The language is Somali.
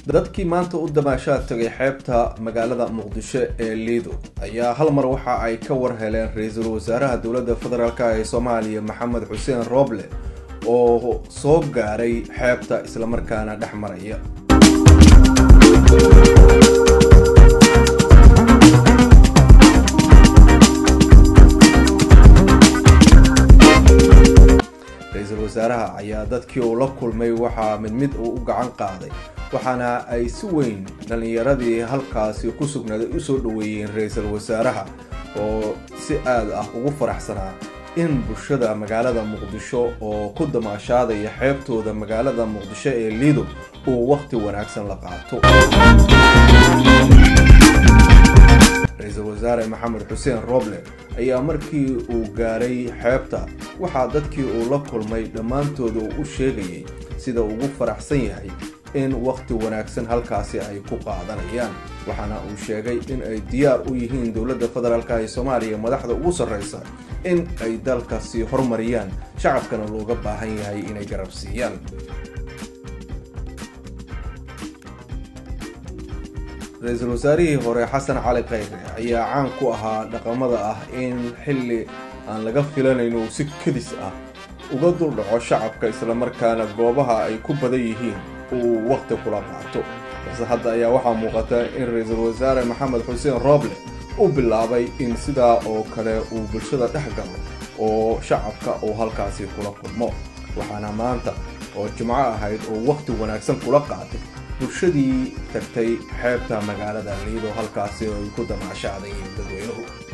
dadkii maanta u damaashaad tagay xeebta magaalada muqdisho ee liido ayaa hal mar waxa ay ka war heleen ra-iisul wasaaraha dowladda federaalk ee soomaaliya maxamed xuseen rooble oo soo gaaray xeebta islamarkaana dhex maraya ra-iisul wasaaraha ayaa dadkii uu la kulmay waxaa mid mid uu u gacan qaaday waxaana ay si weyn dhallinyaradii halkaasi ku sugnaaday usoo dhoweeyeen ra-iisul wasaaraha oo si aad ah ugu faraxsanaa in bulshada magaalada muqdisho oo ku damaashaadaya xeebtooda magaalada muqdisho ee liido uu wakhti wanaagsan la qaato ra-iisul wasaare maxamed xuseen roble ayaa markii uu gaaray xeebta waxaa dadkii uu la kulmay dhammaantooda uu u sheegayay sida ugu faraxsan yahay in wakhti wanaagsan halkaasi ay ku qaadanayaan waxaana uu sheegay in ay diyaar u yihiin dowladda federaalk ee soomaaliya madaxda ugu sarreysa in ay dalkasi hormariyaan shacabkana looga baahan yahay inay garab siiyaan ra-iisul wasaarihii hore xasan cali khayre ayaa caan ku ahaa dhaqamada ah in xilli aan laga filanayn uu si kedis ah uga duldhaco shacabka islamarkaana goobaha ay ku badan yihiin uu wakhti kula qaato balse hadda ayaa waxaa muuqata in ra-iisul wasaare maxamed xuseen rooble u bilaabay in sidaa oo kale uu bulshada dhex galo oo shacabka uu halkaasi kula kulmo waxaana maanta oo jimco ahayd oo wakhti wanaagsan kula qaatay bulshadii tagtay xeebta magaalada liido halkaasi oo ay ku damaashaadayeen dadweynuhu